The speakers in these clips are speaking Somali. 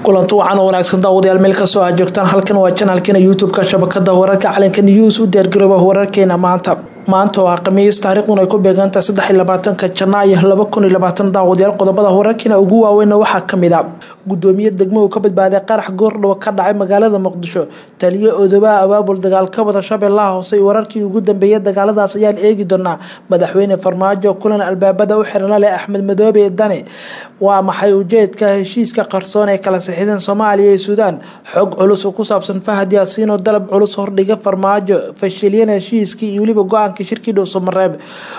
kulanti wacan oo wanaagsan daawadayaal meel kastoo aad joogtaan halkan waa janaalkeena youtube-ka shabakada wararka calanka news u diyaargarooba wararkeena maanta maanta oo ah khamiis taariikhduna ay ku beegantahay saddex iyo labaatanka janaayo laba kun iyo labaatan daawadayaal qodobada wararkeena ugu waaweynna waxaa kamid a gudoomiye degmo uu ka badbaaday qarax goordhow ka dhacay magaalada muqdisho taliyo odobaha abaabul dagaal ka wada shabeellaha hoose iyo wararkii ugu dambeeyay dagaaladaas ayaan eegi doonaa madaxweyne farmaajo kulan albaabada u xiran leh axmed madoobe dane waa maxay ujeedka heshiiska qarsoon ee kala sixideen soomaaliya iyo suudaan xog culus oo ku saabsan fahad yaasiin oo dalab culus hordhiga farmaajo fashiliyeen heshiiskii iyo weliba go-aankii shirkii dhuusamareeb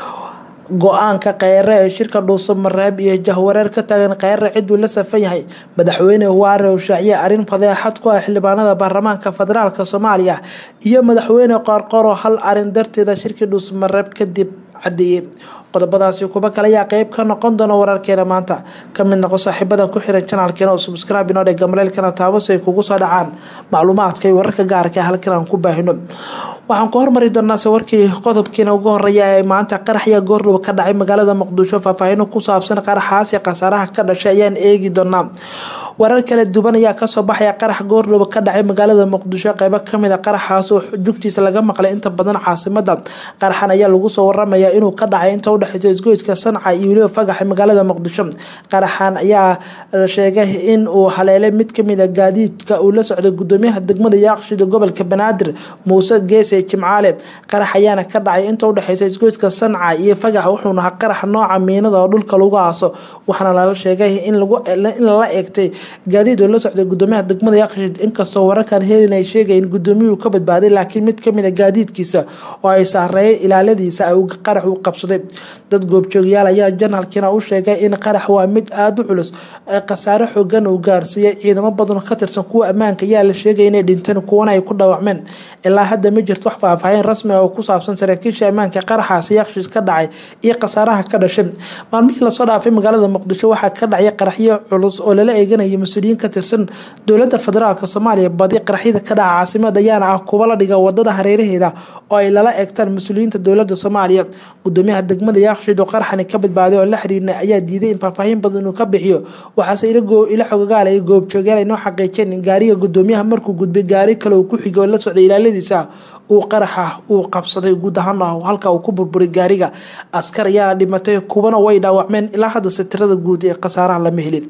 go-aanka kheyre ee shirka dhuusamareeb iyo jahwareer ka taagan kheyre ciduu la safan yahay madaxweyne waare oo shaaciye arrin fadeexad ku ah xildhibaanada baarlamaanka federaalk soomaaliya iyo madaxweyne qoorqoro hal arin darteeda shirkii dhuusamareeb kadib cadeeyey qodobadaasi kuba kale ayaa qeyb ka noqon doona wararkeena maanta kamid noqo saaxiibada ku xiran janaalkeena oo subscribe inoo dhega maleelkana taabo si ay kugu soo dhacaan macluumaadka iyo wararka gaarka halkan aan ku baahino waxaan ku hormari doonaa warkii qodobkiina ugu horeeya ee maanta qaraxya goordhow ka dhacay magaalada muqdisho faahfaahino ku saabsan qaraxaasi khasaaraha ka dhashay ayaan eegi doonaa warar kala duwan ayaa kasoo baxaya qarax goordhow ka dhacay magaalada muqdisho qeybo kamid a qaraxaas oo jugtiisa laga maqlay inta badan caasimada qaraxan ayaa lagu soo waramaya inuu ka dhacay inta udhexeysa isgoyska sanca iyo weliba fagaxa magaalada muqdisho qaraxan ayaa sheegay in uu haleelay mid kamid a gaadiidka uu la socday gudoomiyaha degmada yaaqshid gobolka banaadir muuse geese jimcaale qarax ayaana ka dhacay inta udhexeysa isgoyska sanca iyo fagax wuxuuna ahaa qarax nooca miinada oo dhulka lagu aaso waxaana lala sheegay in lala eegtay gaadiid oo la socday gudoomiyaha degmada yaaqshid inkastoo wararkan helin ay sheegay in gudoomiyuhu ka badbaaday laakiin mid kamid a gaadiidkiisa oo ay saareeyay ilaaladiisa qarax uu qabsaday dad goobjoogayaal ayaa janaalkiina u sheegay in qarax waa mid aada u culus khasaare xoogan uu gaarsiiyey ciidamo badan ka tirsan kuwa ammaanka ayaa la sheegay inay dhinteen kuwana ay ku dhaawacmeen ilaa hadda ma jirto wax faahfaahin rasmi ah oo ku saabsan saraakiisha ammaanka qaraxaasi yaaqshid ka dhacay iyo khasaaraha ka dhashay maalmihii lasoo dhaafay magaalada muqdisho waxaa ka dhacay qaraxyo culus oo lala eeganayay mas-uuliyiin ka tirsan dowlada federaalk soomaaliya badi qaraxyada ka dhaca caasimada ayaana ah kuwa la dhiga wadada hareeraheeda oo ay lala eegtaan mas-uuliyiinta dowlada soomaaliya gudoomiyaha degmada yaaqshid oo qaraxani ka badbaaday oo la xiriirna ayaa diiday in faahfaahin badan uu ka bixiyo waxaase ila xogagaala iyo goobjoogayaal ay noo xaqiijeen in gaariga gudoomiyaha markuu gudbay gaari kale uu ku xigay oo la socday ilaaladiisa uu qaraxa uu qabsaday guud ahaan halka uu ku burburay gaariga askar ayaana dhimatay kuwana way dhaawacmeen ilaa hadda satirada guud ee khasaaraha lama helin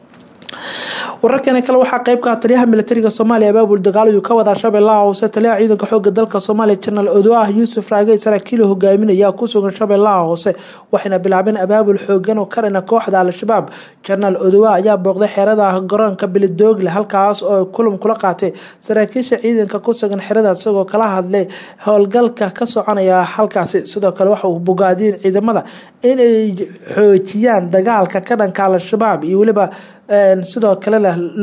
wararkani kale waxaa qeyb ka ah taliyaha militariga soomaaliya abaabul dagaal ayuu ka wadaa shabeellaha hoose taliyaha ciidanka xooga dalka soomaaliya janaal odoah yuusuf raage saraakiil hogaaminaya ku sugan shabeellaha hoose waxayna bilaabeen abaabul xoogan oo ka dhina kooxda al-shabaab janaal odoah ayaa booqday xerada garoonka bilidoogle halkaas oo kulan kula qaatay saraakiisha ciidanka ku sugan xerada isagoo kala hadlay howlgalka ka soconaya halkaasi sidoo kale waxa uu bogaadiyeen ciidamada inay xoojiyaan dagaalka ka dhanka al-shabaab iyo weliba sidoo kale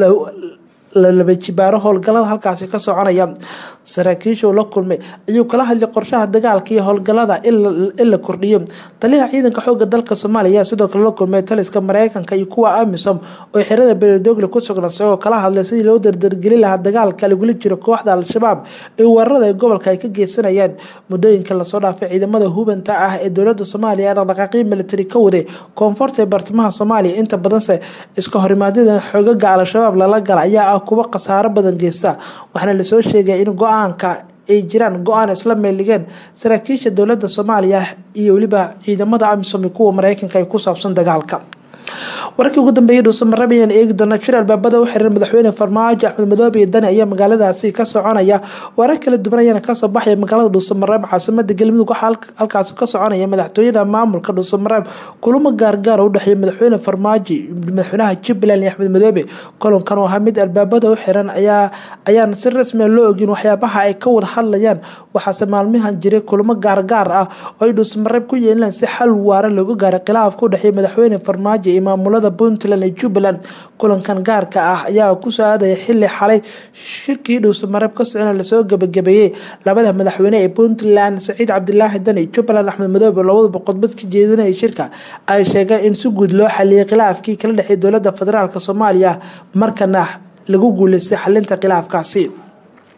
laba jibaaro howlgalada halkaasi ka soconaya saraakiisha uu la kulmay ayuu kala hadlay qorshaha dagaalka iyo howlgalada in la kordhiyo taliyaha ciidanka xooga dalka soomaaliya ayaa sidoo kale la kulmay taliska mareykanka iyo kuwa amisom oo xerada beledoogle ku sugna isagoo kala hadlay sidii loo dardargelin lahaa dagaalka lagula jiro kooxda al-shabaab ee weerarada ee gobolka ay ka geysanayaan muddooyinka lasoo dhaafay ciidamada hubanta ah ee dowlada soomaaliya dhaqdhaqaaqyo militari ka waday koonfurta ee bartamaha soomaaliya inta badanse iska horimaadyada xoogaga al-shabaab lala gala ayaa ah kuwa khasaaro badan geysta waxaana lasoo sheegay in go-aanka ay jiraan go-aan isla meeligeen saraakiisha dowlada soomaaliya iyo weliba ciidamada amisom kuwa mareykanka ay ku saabsan dagaalka warkii ugu dambeeyay dhuusamareeb ayaan eegi doonaa shir albaabada u xiran madaxweyne farmaajo axmed madoobe iyo dani ayaa magaaladaasi ka soconaya warar kala duwan ayaana kasoo baxaya magaalada dhuusamareeb caasimada galmudug waxaa halkaasi ka soconaya madaxtooyada maamulka dhuusamareeb kulamo gaargaar oo udhexeeya madaxweyne farmaajo madaxweynaha jubbaland iyo axmed madoobe kulankan oo ahaa mid albaabada u xiran ayaa ayaan si rasmia loo ogin waxyaabaha ay ka wada hadlayaan waxaase maalmahan jiray kulamo gaargaar ah oo ay dhuusamareeb ku yeelaan si xal waara looga gaaray khilaafka udhexeeya madaxweyne farmaajo iyo maamulada puntland iyo jubbaland kulankan gaarka ah ayaa kusoo aadaya xili xalay shirkii dhuusamareeb ka socona lasoo gabagabeeyey labada madaxweyne ee puntland saciid cabdilaahi dani jubbaland axmed madoobe labadaba qodbad ka jeedinaya shirka ay sheegeen in si guud loo xaliyay khilaafkii kala dhexeey dowlada federaalk soomaaliya markana lagu guuleystay xalinta khilaafkaasi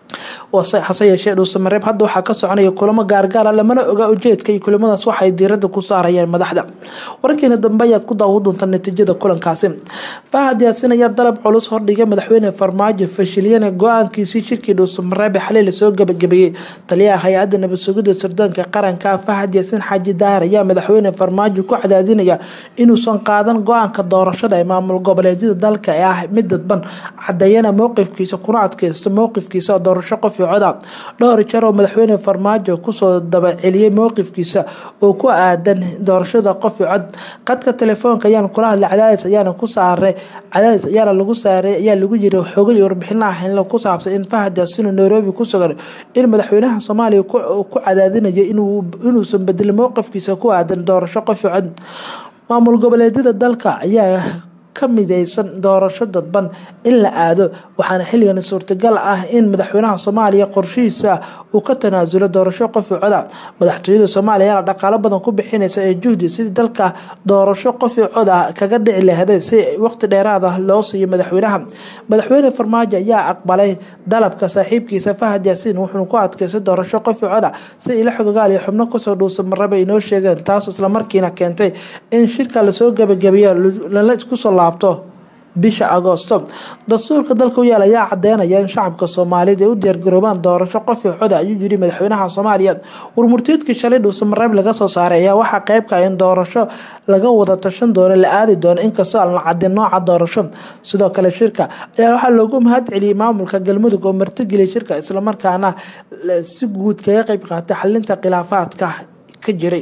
hase yeeshee dhuusamareeb hadda waxaa ka soconaya kulamo gaargaara lamana oga ujeedka iyo kulamadaas waxay diirada ku saarayeen madaxda warkeena dambe ayaad ku daawo doonta natiijada kulankaasi fahad yaasin ayaa dalab culus hordhigay madaxweyne farmaajo fashiliyana go-aankiisii shirkii dhuusamareebe xalay lasoo gabagabeeyey taliyaha hay-adda nabad sugidda sirdoonka qaranka fahad yaasin xaaji daahir ayaa madaxweyne farmaajo ku cadaadinaya inuusan qaadan go-aanka doorashada ee maamul goboleedyada dalka ee ah mid dadban cadeeyana mowqifkiisa kuna adkeysto mowqifkiisa doorasho qof iyo coda dhowr jeer oo madaxweyne farmaajo kusoo dabaceliyey mowqifkiisa oo ku aadan doorashada qof iyo cod qadka telefoonka ayaan kula hadlay cadaadis ayaana ku saaray cadaadis ayaana lagu saaray ayaa lagu yiri xogay warbixino ah in ku saabsan in fahad yaasino nairobi ku sugan in madaxweynaha soomaaliya ku cadaadinayo inuusan bedelin mowqifkiisa ku aadan doorasho qof iyo cod maamul goboleedyada dalka ayaa ka mideysan doorasho dadban in la aado waxaana xilligan suurtagal ah in madaxweynaha soomaaliya qorshihiisa uu ka tanaasulo doorasho qof i coda madaxtooyada soomaaliya ayaa dhaqaalo badan ku bixinaysa ee juhdi sidii dalka doorasho qof i coda kaga dhici lahday si waqti dheeraad ah loo siiyo madaxweynaha madaxweyne farmaajo ayaa aqbalay dalabka saaxiibkiisa fahad yaasiin wuxuuna ku adkeystay doorasho qof i coda si ila xogogaal iyo xubno kusoo dhuusa marraba inoo sheegeen taas islamarkiina keentay in shirka lasoo gabagabeeyo lala iskusoo laabto bisha agoosto dastuurka dalka u yaal ayaa cadeynaya in shacabka soomaaliyeed ay u diyaargaroobaan doorasho qof i coda ayuu yiri madaxweynaha soomaaliya warmurtiidkii shalay dhuusamareeb laga soo saaray ayaa waxaa qeybka in doorasho laga wada tashan doono la aadi doono inkastoo aan la cadin nooca doorasho sidoo kale shirka ayaa waxaa loogu mahad celiyey maamulka galmudug oo martigeliyay shirka islamarkaana si guud kaga qeyb qaatay xalinta khilaafaadka ka jiray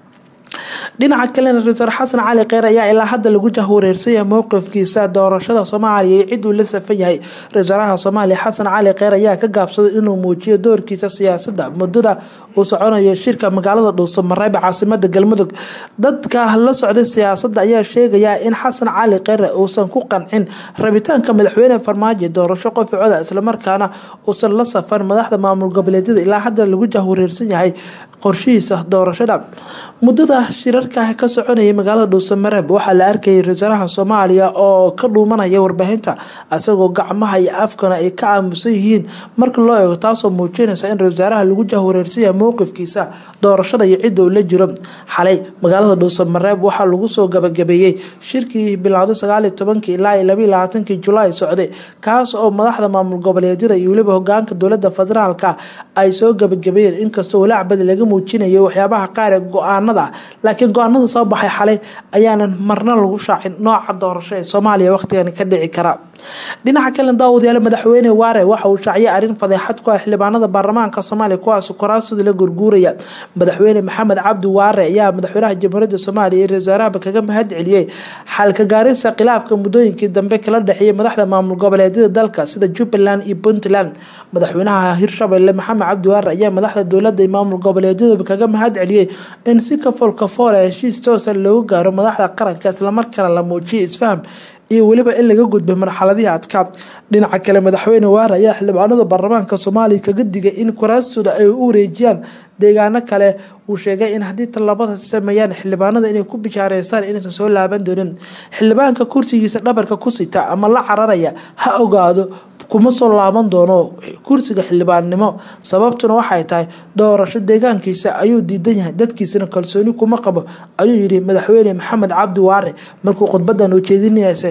dhinaca kalena ra-iisul xasan cali kheyr ayaa ilaa hadda lagu jahwareersaya mowqifkiisa doorashada soomaaliya iyo cid uu la safan yahay ra-iisalaha soomaaliya xasan cali kheyr ayaa ka gaabsaday inuu muujiyo doorkiisa siyaasadda muddada uu soconayo shirka magaalada dhuusamareeb caasimada galmudug dadka la socday siyaasadda ayaa sheegaya in xasan cali kheyre uusan ku qancin rabitaanka madaxweyne farmaajo doorasho qofi coda islamarkaana uusan la safan madaxda maamul goboleedyada ilaa hadda lagu jahwareersan yahay qorshihiisa doorashada muddada shirarka ka soconayay magaalada dhuusamareeb waxaa la arkayay ra-iisalaha soomaaliya oo ka dhuumanaya warbaahinta isagoo gacmaha iyo afkana ay ka aamusan yihiin marka loo eego taasoo muujinaysa in ra-iisaalaha lagu jahwareersanya mowqifkiisa doorashada iyo cidda uu la jiro xalay magaalada dhuusamareeb waxaa lagu soo gabagabeeyey shirkii bilowday sagaaliyo tobankii ilaa iyo labaiyo labaatankii julaay socday kaas oo madaxda maamul goboleedyada iyo weliba hogaanka dowlada federaalka ay soo gabagabeeyeen inkastoo walaac badi laga muujinayo waxyaabaha qaar ee go-aanada laakiin go-aanada soo baxay xalay ayaanan marna lagu shaacin nooca doorasho ee soomaaliya waqtigan ka dhici kara dhinaca kale daawadayaal madaxweyne waare waxa uu shaaciyay arrin fadeexad ku ah xildhibaanada baarlamaanka soomaaliya kuwaas kuraasooda la gurguuraya madaxweyne maxamed cabdi waare ayaa madaxweynaha jamhuuriyadda soomaaliya iyo ra-iisaaraha kaga mahad celiyey xalka gaarisa khilaafka muddooyinkii dambe kala dhexeeyay madaxda maamul goboleedyada dalka sida jubbaland iyo puntland madaxweynaha hirshabelle maxamed cabdi waare ayaa madaxda dowladda iyo maamul goboleedyada kaga mahad celiyey in si kafool kafool a heshiis toosa loogu gaaro madaxda qaranka islamarkaana la muujiyay isfaham iyo weliba in laga gudbay marxaladihii adkaa dhinaca kale madaxweyne waare ayaa xildhibaanada baarlamaanka soomaaliya kaga digay in kuraastooda ay u wareejiyaan deegaano kale uu sheegay in haddii tallabada sameeyaan xildhibaanada inay ku bishaareysaan inaysan soo laaban doonin xildhibaanka kursigiisa dhabarka ku sita ama la cararaya ha ogaado kuma soo laaban doono kursiga xildhibaannimo sababtuna waxay tahay doorasho deegaankiisa ayuu diidan yahay dadkiisana kalsooni kuma qabo ayuu yidhi madaxweyne maxamed cabdi waare markuu khudbadan ujeedinaysa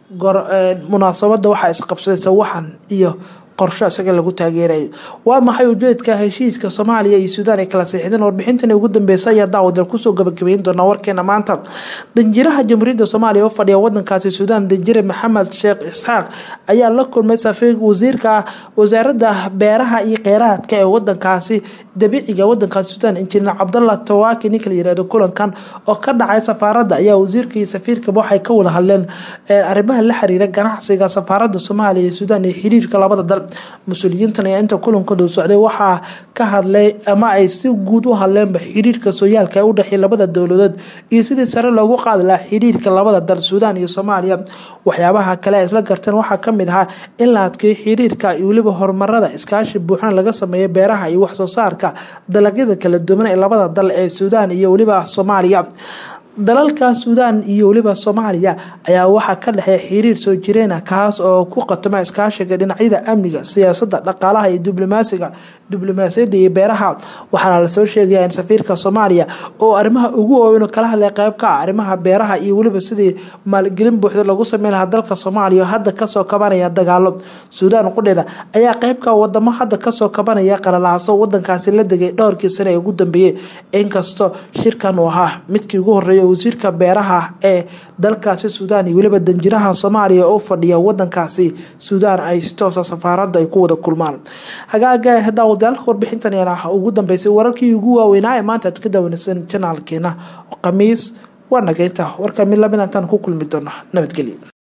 munaasabada waxaa isqabsadaysa waxan iyo qorsho isaga lagu taageerayo waa maxay ujeedka heshiiska soomaaliya iyo suudaan ay kala siixdeen warbixintani ugu dambeysay ayaa daawadal kusoo gabagabeyn doonaa warkeena maanta danjiraha jamhuuriyadda soomaaliya oo fadhiya wadankaasi suudaan danjire maxamed sheekh isxaaq ayaa la kulmay safiir wasiirka wasaaradda beeraha iyo kheyraadka ee wadankaasi dabiiciga wadankaasi suudaan injineer cabdallah tawaaki ninka la yirahdo kulankan oo ka dhacay safaaradda ayaa wasiirka iyo safiirkaba waxay ka wada hadleen arrimaha la xiriira ganacsiga safaaradda soomaaliya iyo suudaan iyo xiriirka labada dal mas-uuliyiintan ayaa inta kulankoodu socday waxaa ka hadlay ama ay si guud u hadleenba xiriirka sooyaalka ee u dhexeeya labada dowladood iyo sidii sare loogu qaadi lahaa xiriirka labada dal suudaan iyo soomaaliya waxyaabaha kale ay isla garteen waxaa kamid ahaa in la adkeeyo xiriirka iyo weliba horumarada iskaashi buuxna laga sameeyo beeraha iyo waxsoo saarka dalagyada kala duwan ee labada dal ee suudaan iyo weliba soomaaliya dalalka suudaan iyo weliba soomaaliya ayaa waxaa ka dhexeeya xiriir soo jireena kaas oo ku qatoma iskaashiga dhinacyada amniga siyaasada dhaqaalaha iyo diblomaasiga diblomaasiyadda iyo beeraha waxaana lasoo sheegaya in safiirka soomaaliya oo arrimaha ugu waaweyn kala hadlay qeyb ka ah arrimaha beeraha iyo weliba sidii maalgelin buuxda lagu sameyn lahaa dalka soomaaliya oo hadda kasoo kabanaya dagaalo suudaan qudheeda ayaa qeybka wadamo hadda kasoo kabanaya qalalaaso wadankaasi la degay dhowrkii sane ee ugu dambeeyey inkastoo shirkan uu ahaa midkii ugu horeeya wasiirka beeraha ee dalkaasi suudaan iyo weliba danjiraha soomaaliya oo fadhiya wadankaasi suudaan ay si toosa safaarada ay ku wada kulmaan hagaaga daawadayaal warbixintan yana ugu dambeysay wararkii ugu waaweynaa ee maanta aad ka daawanaysan janaalkeena khamiis waa nageynta warka mid lamid intaan ku kulmi doona nabadgelya